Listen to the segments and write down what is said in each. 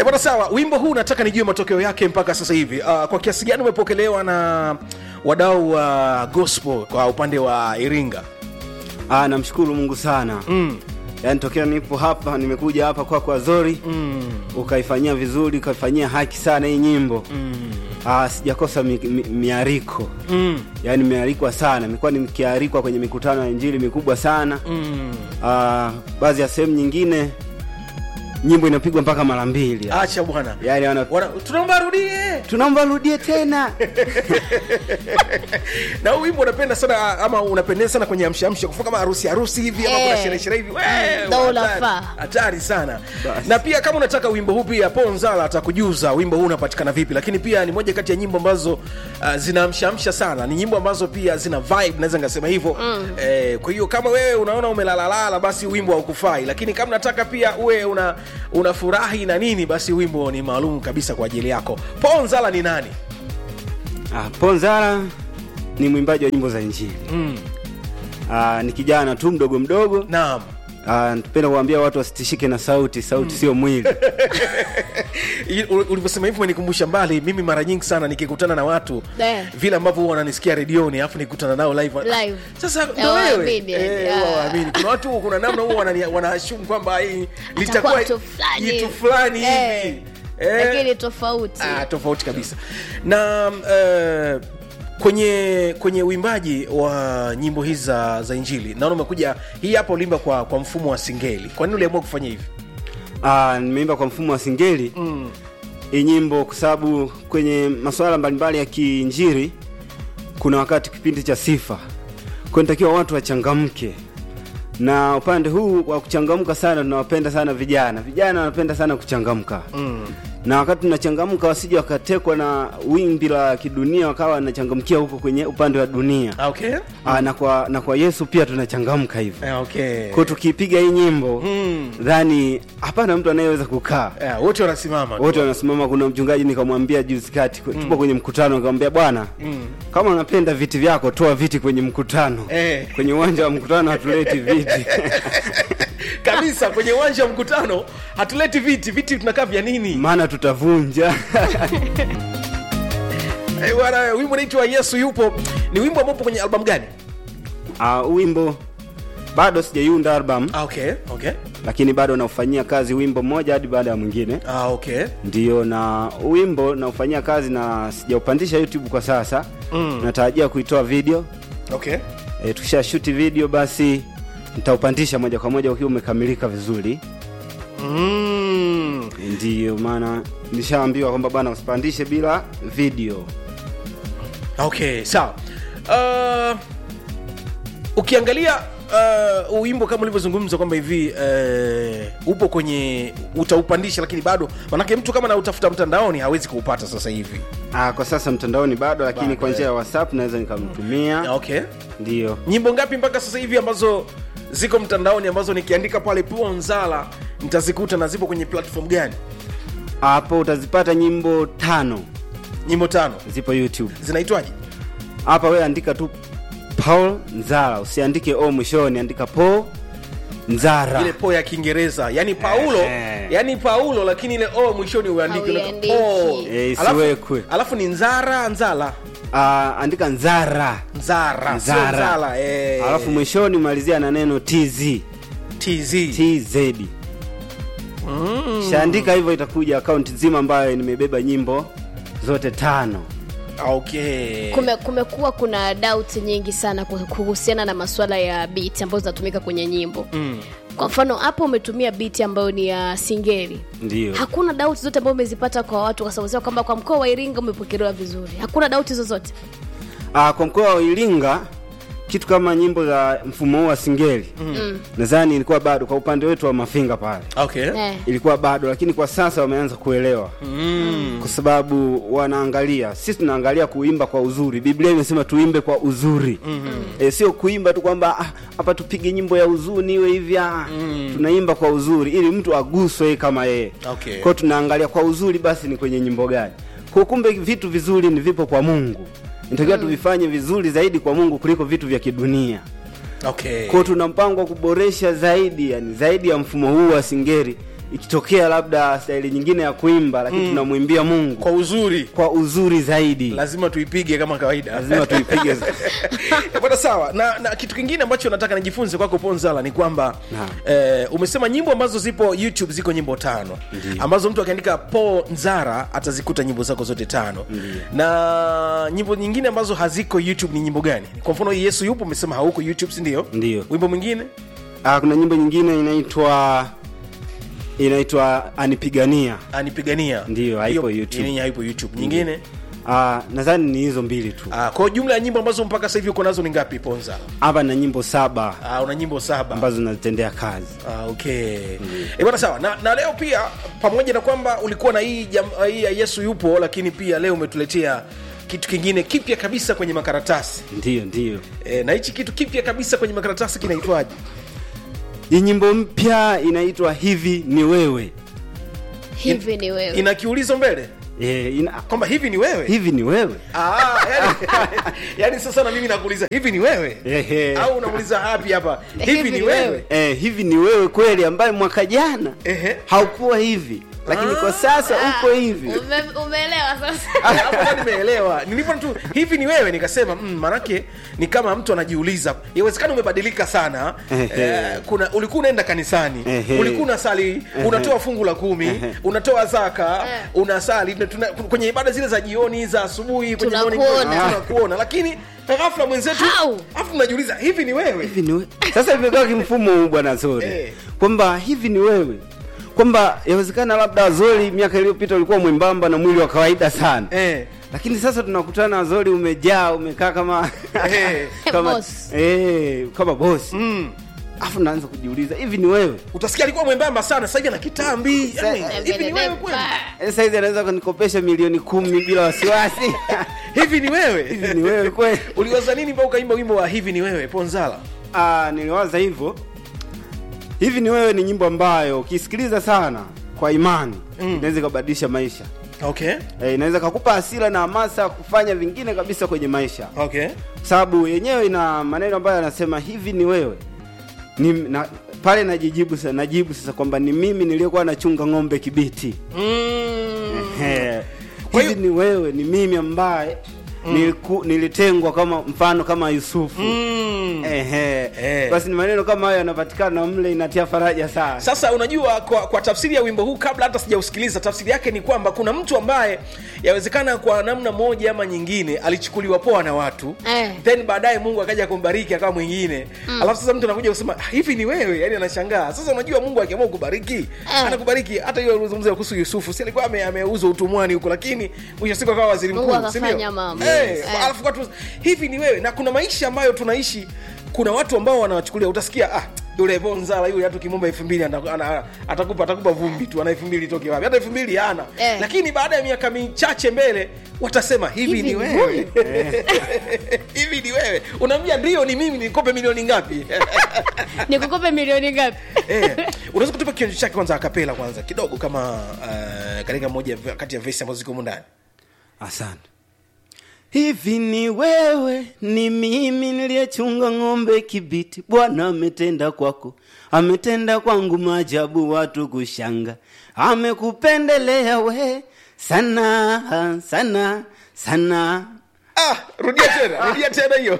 bwana sawa wimbo huu nataka nijue matokeo yake mpaka sasa hivi uh, kwa kiasi gani umepokelewa na wadau wa gospel kwa upande wa iringa Ah, namshukuru Mungu sana mm. Yaani tokea nipo hapa nimekuja hapa kwako Azori mm. ukaifanyia vizuri ukaifanyia haki sana hii nyimbo mm. ah, sijakosa mi, mi, miariko mm. yaani miarikwa sana imekuwa nikiarikwa kwenye mikutano ya injili mikubwa sana mm. ah, baadhi ya sehemu nyingine nyimbo inapigwa mpaka mara mbili acha bwana yaani wana... Wana- tunaomba arudie tunaomba rudie tena na huu wimbo unapenda sana ama unapendeza sana kwenye amshamsha kufua kama harusi harusi hivi ama Eh. kuna sherehe sherehe hivi Wee, ndo hatari- unafaa. hatari sana Basi. na pia kama unataka wimbo huu pia ponzala atakujuza wimbo huu unapatikana vipi lakini pia ni moja kati ya nyimbo ambazo uh, zinaamshamsha sana ni nyimbo ambazo pia zina vibe naweza ngasema hivyo mm. eh, kwa hiyo kama wewe unaona umelalalala basi wimbo haukufai lakini kama unataka pia uwe una unafurahi na nini basi wimbo ni maalum kabisa kwa ajili yako ponzala ni nani ah, Ponzara ni mwimbaji wa nyimbo za injili mm. ah, ni kijana tu mdogo mdogo naam Ah, napenda kuambia watu wasitishike na sauti sauti sio mwili I- u- ulivyosema hivyo umenikumbusha mbali mimi mara nyingi sana nikikutana na watu Eh. vile ambavyo huwa wananisikia redioni alafu nikutana nao live Live. sasa ndo Hawaamini, wewe eh, Eh, huwa ah. hawaamini. kuna watu kuna namna huwa wanani- wanaashumu kwamba hii litakuwa mtu fulani jitu hivi. fulani Eh. hivi Eh. lakini tofauti Ah, tofauti kabisa na uh, kwenye kwenye uimbaji wa nyimbo hizi za, za injili naona umekuja hii hapa ulimba kwa, kwa mfumo wa singeli kwa nini uliamua kufanya hivi Ah, nimeimba kwa mfumo wa singeli mm. hii nyimbo kwa sababu kwenye masuala mbalimbali ya kiinjili kuna wakati kipindi cha sifa kwa nitakiwa watu wachangamke na upande huu wa kuchangamka sana tunawapenda sana vijana vijana wanapenda sana kuchangamka mm. na wakati tunachangamka wasije wakatekwa na wimbi la kidunia wakawa wanachangamkia huko kwenye upande wa dunia Ah, okay ah, na, kwa, na kwa yesu pia tunachangamka hivyo Eh, okay kwa tukipiga hii nyimbo Mm. dhani hapana mtu anayeweza kukaa Eh, wote wanasimama tu. wote wanasimama kuna mchungaji nikamwambia juzi kati mm. tupo kwenye mkutano nikamwambia bwana mm. kama unapenda viti vyako toa viti kwenye mkutano Eh. kwenye uwanja wa mkutano hatuleti viti kabisa kwenye uwanja wa mkutano hatuleti viti viti tunakaa vya nini maana tutavunja Eh, bwana wimbo unaitwa yesu yupo ni wimbo ambao upo kwenye albamu gani uh, wimbo bado sijaiunda album ah, okay okay lakini bado naufanyia kazi wimbo mmoja hadi baada ya mwingine ah, okay ndio na wimbo naufanyia kazi na sijaupandisha youtube kwa sasa mm. natarajia kuitoa video okay e, tukisha shuti video basi nitaupandisha moja kwa moja ukiwa umekamilika vizuri mm. ndiyo maana nishaambiwa kwamba bana usipandishe bila video okay sawa uh, ukiangalia uh, wimbo kama ulivyozungumza kwamba hivi uh, upo kwenye utaupandisha lakini bado manake mtu kama nautafuta mtandaoni hawezi kuupata sasa hivi ah, kwa sasa mtandaoni bado lakini Bado, kwa njia eh. ya whatsapp naweza nikamtumia okay ndiyo nyimbo ngapi mpaka sasa hivi ambazo ziko mtandaoni ambazo nikiandika pale ponzala nitazikuta na zipo kwenye platform gani hapo utazipata nyimbo tano nyimbo tano zipo youtube zinaitwaje hapa wewe andika tu paul nzara usiandike o mwishoni andika po nzara ile po ya kiingereza yani paulo Eh. yani paulo lakini ile o mwishoni uandike Hauiandiki. po Eh, alafu, isiwekwe. alafu ni nzara nzala ah, andika nzara nzara sio Nzara. nzala eh. alafu mwishoni malizia na neno tz tz tz mm. shaandika hivyo itakuja akaunti nzima ambayo nimebeba nyimbo zote tano okay Kume, kumekuwa kuna doubt nyingi sana ku- kuhusiana na masuala ya beat ambazo zinatumika kwenye nyimbo mm. kwa mfano hapo umetumia beat ambayo ni ya singeli ndio hakuna doubt zote ambazo umezipata kwa watu kwa sababu kwamba kwa mkoa wa iringa umepokelewa vizuri hakuna doubt zozote ah, kwa mkoa wa iringa kitu kama nyimbo za mfumo huu wa singeli mm. nadhani ilikuwa bado kwa upande wetu wa mafinga pale okay eh. ilikuwa bado lakini kwa sasa wameanza kuelewa mm. kwa sababu wanaangalia sisi tunaangalia kuimba kwa uzuri biblia imesema tuimbe kwa uzuri mm-hmm. e, sio kuimba tu kwamba "Ah, hapa tupige nyimbo ya huzuni iwe hivi ah, mm. tunaimba kwa uzuri ili mtu aguswe yeye kama yeye Okay. kwao tunaangalia kwa uzuri basi ni kwenye nyimbo gani kwa kumbe vitu vizuri ni vipo kwa mungu nitakiwa mm. tuvifanye vizuri zaidi kwa mungu kuliko vitu vya kidunia okay kwao tuna mpango wa kuboresha zaidi yani zaidi ya mfumo huu wa singeri ikitokea labda staili nyingine ya kuimba lakini tunamwimbia mungu kwa uzuri kwa uzuri zaidi lazima tuipige kama kawaida lazima tuipige bwana sawa na, na kitu kingine ambacho nataka nijifunze kwako ponzala ni kwamba eh, umesema nyimbo ambazo zipo youtube ziko nyimbo tano ambazo mtu akiandika po nzara atazikuta nyimbo zako zote tano na nyimbo nyingine ambazo haziko youtube ni nyimbo gani kwa mfano yesu yupo umesema hauko youtube sindio Ndio. wimbo mwingine Ah, kuna nyimbo nyingine inaitwa inaitwa anipigania anipigania Ndiyo, haipo Hiyo- YouTube. yenyewe haipo youtube nyingine Ah, nadhani ni hizo mbili tu Ah, kwa jumla ya nyimbo ambazo mpaka sasa hivi uko nazo ni ngapi ponza hapa na nyimbo saba Ah, una nyimbo saba ambazo nazitendea kazi Ah, okay Eh, bwana sawa na, na leo pia pamoja na kwamba ulikuwa na hii, jam, hii ya yesu yupo lakini pia leo umetuletea kitu kingine kipya kabisa kwenye makaratasi ndiyo ndiyo e, na hichi kitu kipya kabisa kwenye makaratasi kinaitwaje hii nyimbo mpya inaitwa hivi ni wewe hivi ni wewe ina kiulizo mbele e, ina, kwamba hivi ni wewe hivi ni wewe Ah, yani, yani sasa na mimi nakuuliza hivi ni wewe Ehe. au unamuuliza hapi hapa hivi ni wewe e, hivi ni wewe kweli ambaye mwaka jana Ehe. haukuwa hivi lakini kwa sasa uko hivi Ume- umeelewa sasa hapo ndo nimeelewa nilipo tu hivi ni wewe nikasema mm, manake ni kama mtu anajiuliza yawezekana umebadilika sana Ehe. eh, kuna ulikuwa unaenda kanisani Ehe. ulikuwa unasali unatoa fungu la kumi unatoa zaka Eh. unasali na tuna, kwenye ibada zile za jioni za asubuhi kwenye Tunakuona. morning glory, tunakuona lakini ghafla mwenzetu How? afu unajiuliza hivi ni wewe hivi ni wewe sasa imekaa kimfumo huu bwana zori Eh. kwamba hivi ni wewe kwamba yawezekana labda zori miaka iliyopita ulikuwa mwembamba na mwili wa kawaida sana eh. lakini sasa tunakutana zori umejaa umekaa kama Eh. kama Boss. eh, kama bosi mm. afu naanza kujiuliza hivi ni wewe utasikia alikuwa mwembamba sana sasa hivi ana kitambi yani, hivi ni wewe kweli Eh, saizi anaweza kunikopesha milioni kumi bila wasiwasi hivi ni wewe hivi ni wewe kweli uliwaza nini mpaka ukaimba wimbo wa hivi ni wewe ponzala Ah, niliwaza hivyo hivi ni wewe ni nyimbo ambayo ukisikiliza sana kwa imani Mm. inaweza ikabadilisha maisha okay e, inaweza kakupa hasira na hamasa kufanya vingine kabisa kwenye maisha okay Kwa sababu yenyewe ina maneno ambayo yanasema hivi ni wewe ni, na, pale najijibu sasa najibu sasa kwamba ni mimi niliyekuwa nachunga ng'ombe kibiti mm. Ehe. Kwa hivi hiyo- ni wewe ni mimi ambaye niliku, nilitengwa kama mfano kama yusufu Mm. Ehe. Eh. basi ni maneno kama hayo yanapatikana mle inatia faraja sana sasa unajua kwa, kwa tafsiri ya wimbo huu kabla hata sijausikiliza tafsiri yake ni kwamba kuna mtu ambaye yawezekana kwa namna moja ama nyingine alichukuliwa poa na watu Eh. then baadaye mungu akaja kumbariki akawa mwingine mm. alafu sasa mtu anakuja kusema "Ah, hivi ni wewe yani anashangaa sasa unajua mungu akiamua kubariki Eh. anakubariki hata hiyo ulizungumzia kuhusu yusufu si alikuwa ame- ameuzwa utumwani huko lakini mwisho wa siku akawa waziri Mungu mkuu si ndio? akafanya mambo. Eh, Eh. alafu watu hivi ni wewe na kuna maisha ambayo tunaishi kuna watu ambao wanawachukulia utasikia ah yule bonzala yule hata ukimwomba elfu mbili ana- ana- atakupa atakupa vumbi tu ana elfu mbili itoke wapi hata elfu mbili hana Eh. lakini baada ya miaka michache mbele watasema hivi, Hivi ni ni wewe hivi ni wewe unaambia ndio ni mimi nikope milioni ngapi nikukope milioni ngapi eh, unaweza kutupa kionjo chake kwanza akapela kwanza kidogo kama uh, katika moja ya- kati ya vesi ambazo ziko humu ndani asante hivi ni wewe ni mimi niliyechunga ng'ombe kibiti bwana ametenda kwako ametenda kwangu maajabu watu kushanga amekupendelea we sana sana sana ah, rudia tena rudia tena hiyo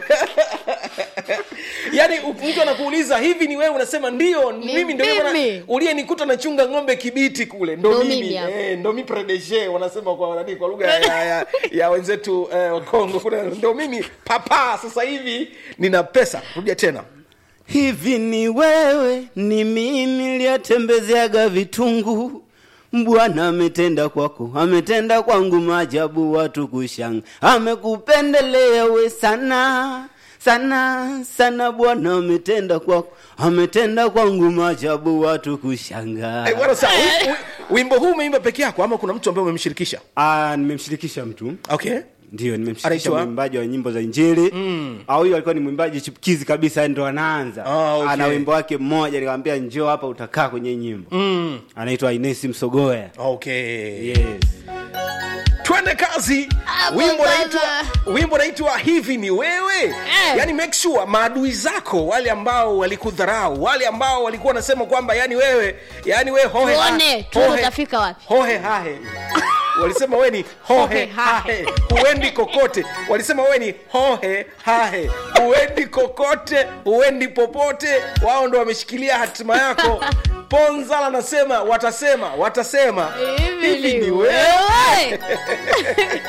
yaani u- mtu anakuuliza hivi ni wewe unasema ndio Ni mimi ndio yule mimi. bwana uliyenikuta nachunga ng'ombe kibiti kule ndo Ndo mimi mimi hapa. eh, ndo mi predeshe wanasema kwa nani kwa lugha ya, ya, ya wenzetu eh, wa Kongo kuna ndo mimi papa sasa hivi nina pesa rudia tena hivi ni wewe ni mimi niliyetembezeaga vitungu bwana ametenda kwako ametenda kwangu maajabu watu kushanga amekupendelea we sana sana sana bwana ametenda kwako ametenda kwangu maajabu watu kushanga Eh, bwana sawa wi- wi- wimbo huu umeimba peke yako ama kuna mtu ambaye umemshirikisha Ah, nimemshirikisha mtu okay ndio nimemshirikisha Anaitwa? mwimbaji wa nyimbo za injili mm. au huyo alikuwa ni mwimbaji chipukizi kabisa ndo anaanza Ah, okay. ana wimbo wake mmoja nikamwambia njoo hapa utakaa kwenye nyimbo mm. anaitwa inesi msogoya okay yes twende kazi Hapo wimbo sasa. naitwa wimbo naitwa hivi ni wewe Eh. yani make sure maadui zako wale ambao walikudharau wale ambao walikuwa wanasema kwamba yani wewe yani wewe hohe ha- Tuone, tuone hohe- utafika wapi. hohe hahe walisema we ni hohe Hohe hahe. hahe huendi kokote walisema we ni hohe hahe huendi kokote huendi popote wao ndo wameshikilia hatima yako ponzala anasema watasema watasema hivi ni wewe